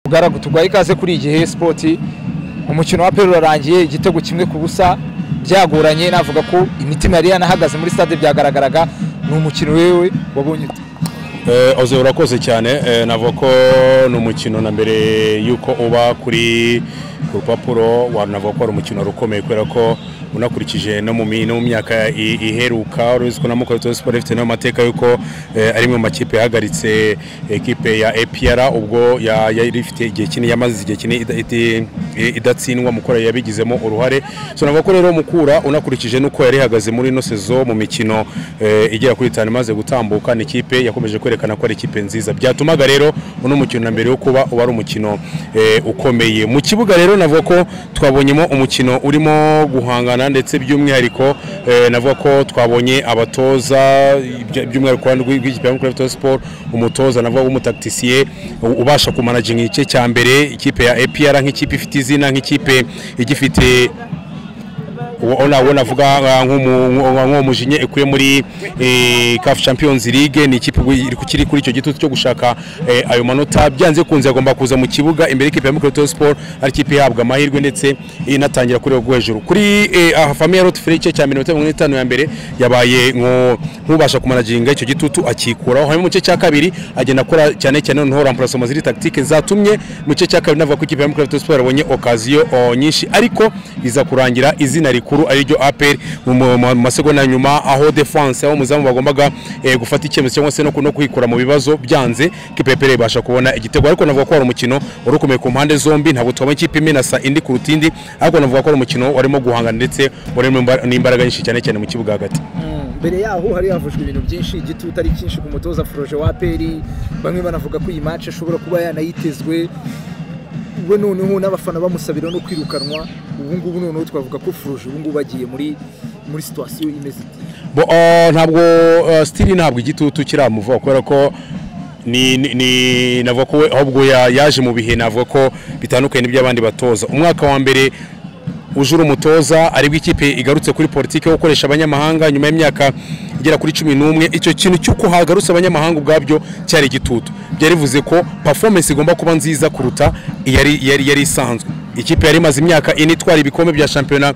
bwaragu tuguhaye ikaze kuri iyi gihe sipoti umukino wa peru urarangiye igitego kimwe ku busa byagoranye navuga ko imitima yari yanahagaze muri stade byagaragaraga ni umukino wewe wabonye oze urakoze cyane navuga ko ni umukino na mbere y'uko uba kuri ku rupapuro wanavuga ko ari umukino rukomeye kubera ko unakurikije no mu myaka iheruka urabona ko na mukorera siporo ifite n'amateka y'uko ari mu makipe yahagaritse ekipe ya epr ubwo yari ifite igihe kinini yamaze igihe kinini idatsindwa mukora yabigizemo uruhare so navuga ko rero mukura unakurikije n'uko yari ihagaze muri ino sezo mu mikino igera kuri itanu imaze gutambuka ni ikipe yakomeje kwerekana ko ari ikipe nziza byatumaga rero uno mukino na mbere yo kuba uba ari umukino ukomeye mu kibuga rero navuga ko twabonyemo umukino urimo guhangana ndetse by'umwihariko navuga ko twabonye abatoza by'umwihariko rw'ikipe ya mukuru siporo umutoza navuga w'umutakitisiye ubasha kumanaginga igice cya mbere ikipe ya epr nk'ikipe ifite izina nk'ikipe igifite uwo navuga nk'umujinya ikuye muri kafu champions league ni ikipe kiri kuri icyo gitutu cyo gushaka ayo manota byanze kunze agomba kuza mu kibuga imbere y'ikipe ya mukuru siporo ari ikipe ihabwa amahirwe ndetse inatangira kuri rwo hejuru kuri famiye roti feri igice cya mirongo itanu mirongo itanu ya mbere yabaye nk'ubasha kumanaginga icyo gitutu akikuraho hanyuma mu gice cya kabiri agenda akora cyane cyane noneho rampurasoma ziri takitike zatumye mu gice cya kabiri navuga ko ikipe ya mukuru siporo yabonye okaziyo nyinshi ariko iza kurangira izina rikuru rikuru ariryo APR mu masegonda nyuma aho defense aho muzamu bagombaga gufata icyemezo cyangwa se no kwikura mu bibazo byanze kipepere ibasha kubona igitego ariko navuga ko ari umukino urukomeye ku mpande zombi ntabwo twabonye ikipe imwe na sa indi ku rutindi ariko navuga ko ari umukino warimo guhangana ndetse warimo n'imbaraga nyinshi cyane cyane mu kibuga hagati mbere yaho hari havujwe ibintu byinshi igitutu ari cyinshi ku mutoza Froje wa APR bamwe banavuga ko iyi match ishobora kuba yanayitezwe we noneho n'abafana bamusabira no kwirukanwa ubu ngubu noneho twavuga ko furuje ubu ngubu bagiye muri muri situwasiyo imeze ntabwo sitiri ntabwo igitutu kiramuvaho kubera ko ni navuga ko ahubwo yaje mu bihe navuga ko bitandukanye n'iby'abandi batoza umwaka wa mbere ujura umutoza aribwo ikipe igarutse kuri politiki yo gukoresha abanyamahanga nyuma y'imyaka igera kuri cumi n'umwe icyo kintu cy'uko hagarutse abanyamahanga ubwabyo cyari igitutu byari bivuze ko performance igomba kuba nziza kuruta yari isanzwe ikipe yari imaze imyaka ine itwara ibikombe bya shampiyona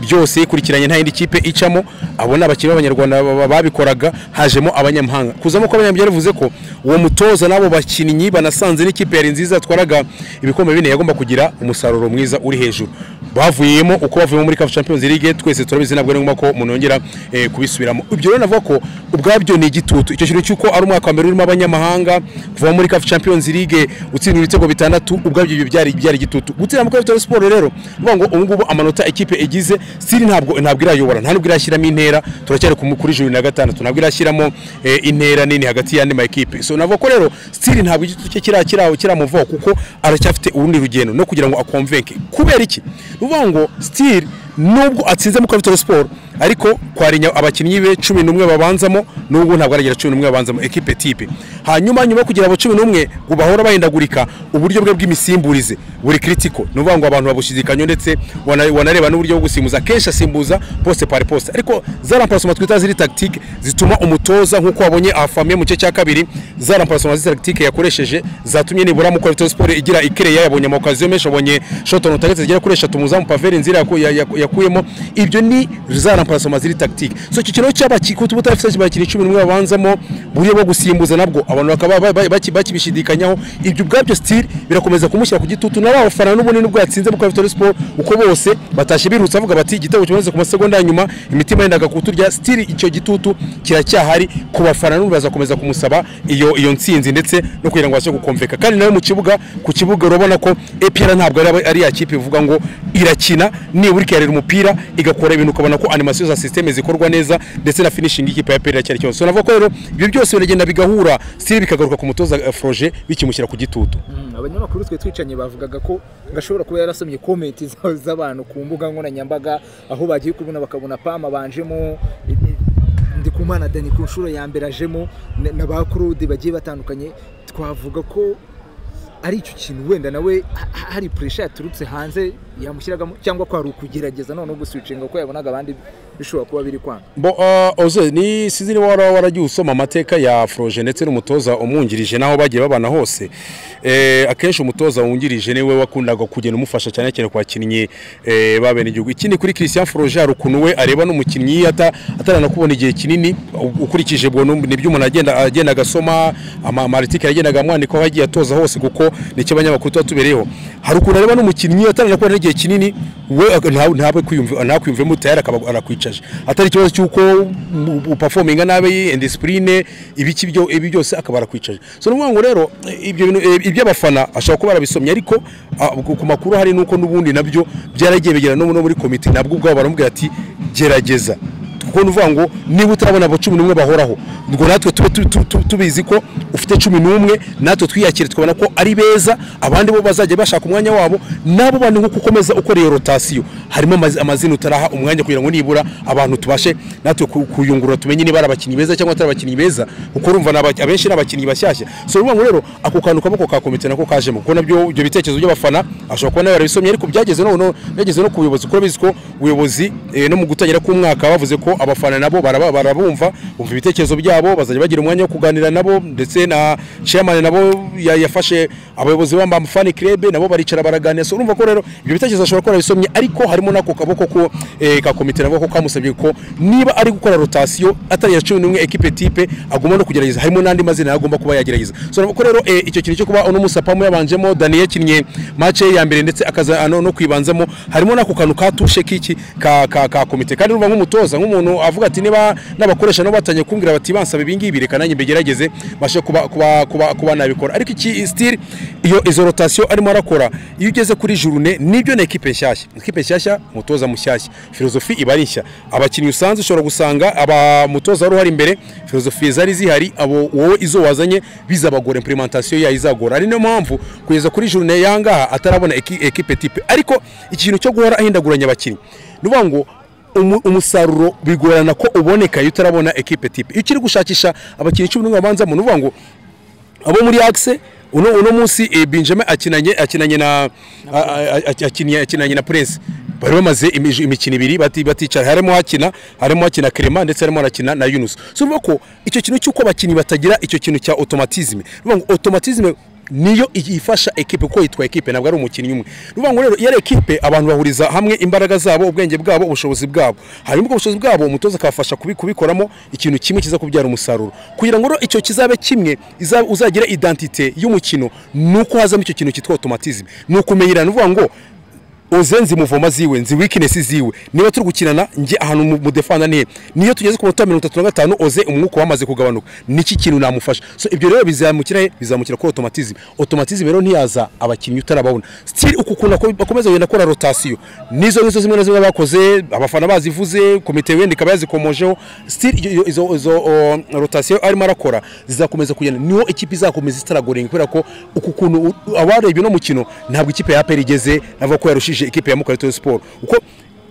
byose ikurikiranye nta yindi kipe icamo abona abakinnyi b'abanyarwanda babikoraga hajemo abanyamahanga kuzamo ko abanyamahanga bivuze ko uwo mutoza n'abo bakinnyi banasanze n'ikipe yari nziza yatwaraga ibikombe bine yagomba kugira umusaruro mwiza uri hejuru bavuyemo uko bavuyemo muri kafu champions league twese turabizi ntabwo ari ngombwa ko umuntu yongera kubisubiramo ibyo rero navuga ko ubwabyo ni igitutu icyo kintu cy'uko ari umwaka wa mbere urimo abanyamahanga kuva muri kafu champions league utsindira ibitego bitandatu ubwabyo ibyo byari byari igitutu gutsinda muri kafu siporo rero uvuga ngo ubu ngubu amanota ikipe igize siri ntabwo ntabwo irayobora nta nubwo irashyiramo intera turacyari kuri juru na gatandatu ntabwo irashyiramo intera nini hagati y'andi ma ekipe so navuga ko rero siri ntabwo igitutu cye kiramuvaho kuko aracyafite urundi rugendo no kugira ngo akomvenke kubera iki uvuga ngo sitiri nubwo atsinze mu kabitaro siporo ariko kwarinya abakinnyi be cumi n'umwe babanzamo nubwo ntabwo aragira cumi n'umwe babanzamo ekipe tipe hanyuma nyuma yo kugira abo cumi n'umwe ngo bahora bahindagurika uburyo bwe bw'imisimburize buri kiritiko ni ukuvuga ngo abantu babushyidikanyo ndetse wanareba n'uburyo bwo gusimbuza akenshi asimbuza poste pari poste ariko za ramparasoma twita ziri tagitike zituma umutoza nk'uko wabonye afamiye mu gice cya kabiri za ramparasoma ziri tagitike yakoresheje zatumye nibura mu kwalitiro siporo igira ikereya yabonye amakokaziyo menshi abonye shotoni utagetse zigera kuri eshatu muzamu paveri nzira yakuyemo ibyo ni za pasoma ziri tagitike so iki kintu cy'abakikutu utafite abakinnyi cumi n'umwe babanzamo buryo bwo gusimbuza nabwo abantu bakaba bakibishidikanyaho ibyo ubwabyo sitiri birakomeza kumushyira ku gitutu na ba bafana n'ubunini bwo yatsinze mu kavitori siporo uko bose batashye birutse bavuga bati igitego kimaze ku masegonda ya nyuma imitima yendaga kuturya sitiri icyo gitutu kiracyahari ku bafana n'ubu bazakomeza kumusaba iyo iyo ntsinzi ndetse no kugira ngo abashe gukomveka kandi nawe mu kibuga ku kibuga urabona ko epr ntabwo ari ya kipe ivuga ngo irakina nibura ikiyarira umupira igakora ibintu ukabona ko animasiyo za sisiteme zikorwa neza ndetse na finishingi y'ikipe ya peri cyari cyose navuga ko rero ibyo byose biragenda bigahura siri bikagaruka ku mutoza foroje bikimushyira ku gitutu abanyamakuru twe twicanye bavugaga ko gashobora kuba yarasomye komenti z'abantu ku mbuga nkoranyambaga aho bagiye kubona bakabona pama banjemo ndikumana dani ku nshuro ya mbere ajemo na ba kurude bagiye batandukanye twavuga ko ari icyo kintu wenda nawe hari puresha yaturutse hanze yamushyiragamo cyangwa kwari ukugerageza noneho guswichinga kuko yabonaga abandi bishobora kuba biri kwanga bo uh, oze ni sinzi niba wara waragiye usoma amateka ya Froje ndetse n'umutoza umwungirije naho bagiye babana hose eh, akenshi umutoza wungirije niwe wakundaga kugenda umufasha cyane cyane ku bakinnyi eh, babene igihugu ikindi kuri Christian Froje hari ukuntu we areba n'umukinnyi ata atarana kubona igihe kinini u- ukurikije bwo nibyo umuntu agenda agenda agasoma ama- amaritike yagendaga amwandika aho agiye atoza hose kuko nicyo abanyamakuru tuba tubereyeho hari ukuntu areba n'umukinnyi atarana kubona igihe kinini we ak- nta- ntabwe kwiyumva ntakwiyumvemo tayari akaba arakwicaje atari ikibazo cy'uko upafominga nabi indisipurine ibiki byo ibi byose akaba arakwicaje so ni ukuvuga ngo rero ibyo bintu eh, iby'abafana ashobora kuba arabisomye ariko ah, ku ku makuru hari nuko n'ubundi nabyo byaragiye bigera no no muri komite nabwo ubwabo baramubwira ati gerageza kuko ni ukuvuga ngo niba utarabona abo cumi n'umwe bahoraho ubwo natwe tube tu- tu- tu- tubizi ko ufite cumi n'umwe natwe twiyakire tukabona ko ari beza abandi bo bazajya bashaka umwanya wabo nabo bandi nk'uko ukomeza ukora iyo rotasiyo harimo amazi- amazina utaraha umwanya kugira ngo nibura abantu tubashe natwe ku- kuyungurura tumenye niba ari abakinnyi beza cyangwa atari abakinnyi beza kuko urumva ni aba- abenshi ni abakinnyi bashyashya so ni ukuvuga ngo rero ako kantu kaboko ka komite nako kajemo kuko nabyo ibyo bitekerezo by'abafana ashobora kuba nawe yarabisomye ariko byageze no- no byageze no ku buyobozi kuko bizi ko ubuyobozi eh, no mu gutangira k'umwaka bavuze ko abafana nabo baraba- barabumva bumva ibitekerezo byabo bazajya bagira umwanya wo kuganira nabo ndetse na chairman nabo ya- yafashe abayobozi ba Mfani Club nabo baricara baraganira so urumva ko rero ibyo bitekerezo ashobora kuba yarabisomye ariko harimo n'ako kaboko ko eh, ka komite nabo ko kamusabye ko niba ari gukora rotation atari ya 11 equipe type agomba no kugerageza harimo n'andi mazina agomba kuba yagerageza so urumva ko rero eh, icyo kintu cyo kuba uno musapamu yabanjemo Daniel yakinnye match ye ya mbere ndetse akaza no no kwibanzamo harimo n'ako kantu ka tushe k'iki ka ka ka komite kandi urumva nk'umutoza nk'umuntu avuga ati niba n'abakoresha nabo batangiye kumbwira bati bansaba ibi ngibi reka nanjye mbigerageze mbashe kuba kuba kuba kuba nabikora ariko iki still iyo izo rotation arimo arakora iyo ugeze kuri journée nibyo ni equipe nshyashya equipe nshyashya umutoza mushyashya filozofi iba ari nshya abakinnyi usanzwe ushobora gusanga aba mutoza wari uhari imbere filozofi zari zihari abo wowe izo wazanye bizabagora implementation yayo izagora ari niyo mpamvu kugeza kuri journée yangaha atarabona eki- equipe type ariko ikintu cyo guhora ahindaguranya abakinnyi ni ukuvuga ngo umu- umusaruro bigorana ko uboneka iyo utarabona equipe type iyo ukiri gushakisha abakinnyi cumi n'umwe babanzamo ni ukuvuga ngo abo muri axe uno uno munsi eh, Benjamin akinanye akinanye na a- a- a- akinye akinanye na Prince bari bamaze imij- imikino ibiri bati baticara harimo hakina harimo hakina Clement ndetse harimo harakina na Yunus so urumva ko icyo kintu cy'uko abakinnyi batagira icyo kintu cya automatisme urumva ngo automatisme niyo ifasha ekipe kuko yitwa ekipe ntabwo ari umukinnyi umwe ni ukuvuga ngo rero iyo ari ekipe abantu bahuriza hamwe imbaraga zabo ubwenge bwabo ubushobozi bwabo hanyuma ubwo bushobozi bwabo umutoza akabafasha kubi- kubikoramo ikintu kimwe kiza kubyara umusaruro kugira ngo rero icyo kizabe kimwe iza- uzagira identite y'umukino ni uko hazamo icyo kintu cyitwa automatisme ni ukumenyerana ni ukuvuga ngo uzenzi muvoma ziwe nzi weakness ziwe niba turi gukinana nge ahantu mu- mudefanda nihe niyo tugeze ku munota wa mirongo itatu na gatanu oze umwuka wamaze kugabanuka niki kintu namufasha so ibyo rero bizamukira he bizamukira kuri automatism automatism rero ntiyaza abakinnyi utarababona still uku kuntu ako- bakomeza kugenda akora rotation nizo nizo zimwe na zimwe bakoze abafana bazivuze komite wenda ikaba yazikomojeho still iyo- iyo- izo izo o, rotation arimo arakora zizakomeza kugenda niho ikipe izakomeza itaragorenga kubera ko uku kuntu u- abarebye uno mukino ntabwo ikipe ya APR igeze navuga ko yarushije ikipe ya Mukura Victory Sport uko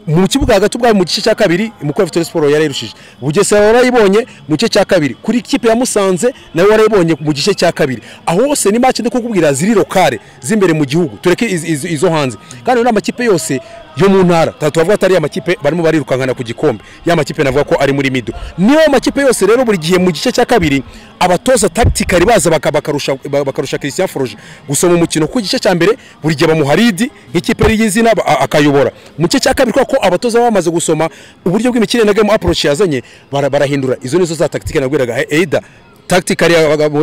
mu kibuga hagati ubwayo mu gice cya kabiri Mukura Victory Sport yarayirushije Bugesera warayibonye mu gice cya kabiri kuri ikipe ya Musanze nawe warayibonye mu gice cya kabiri aho hose ni match ndi kukubwira ziri lokale z'imbere mu gihugu tureke iz- iz- izo hanze kandi ni amakipe yose yo mu ntara tuba tuvuga atari amakipe barimo barirukankana ku gikombe ya makipe navuga ko ari muri mido niyo makipe yose rero buri gihe mu gice cya kabiri abatoza tactically baza baka- bakarusha ba- bakarusha Christian Froge gusoma umukino ku gice cya mbere buri gihe bamuha lead nk'ikipe y'izina ba- a- akayobora mu gice cya kabiri kubera ko abatoza baba bamaze gusoma uburyo bw'imikino na game approach yazanye bara- barahindura izo nizo za tactique nabwiraga either tactically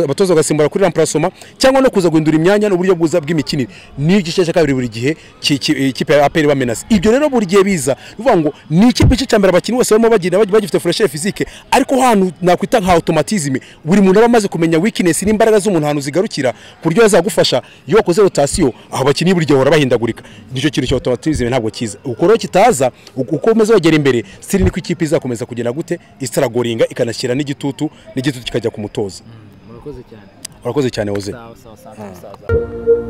abatoza bagasimbura kuri remplacement cyangwa no kuza guhindura imyanya n'uburyo bwiza bw'imikinire niyo igice cya kabiri buri gihe ki- ki- ikipe ya APR bamenaza ibyo rero buri gihe biza bivuga ngo ni ikipe igice cya mbere abakinnyi bose barimo bagenda bagi- bagifite fresher physique ariko hantu nakwita nka automatism buri muntu aba amaze kumenya weakness n'imbaraga z'umuntu ahantu zigarukira ku buryo yazagufasha iyo wakoze rotation aho abakinnyi buri gihe bahora bahindagurika nicyo kintu cya automatism ntabwo kiza uko rero kitaza uko uko umeze wagera imbere siri niko ikipe izakomeza kugenda gute istaragoringa ikanashyira n'igitutu n'igitutu kikajya ku mutoza murakoze cyane urakoze cyane woze sawa sawa sawa sawa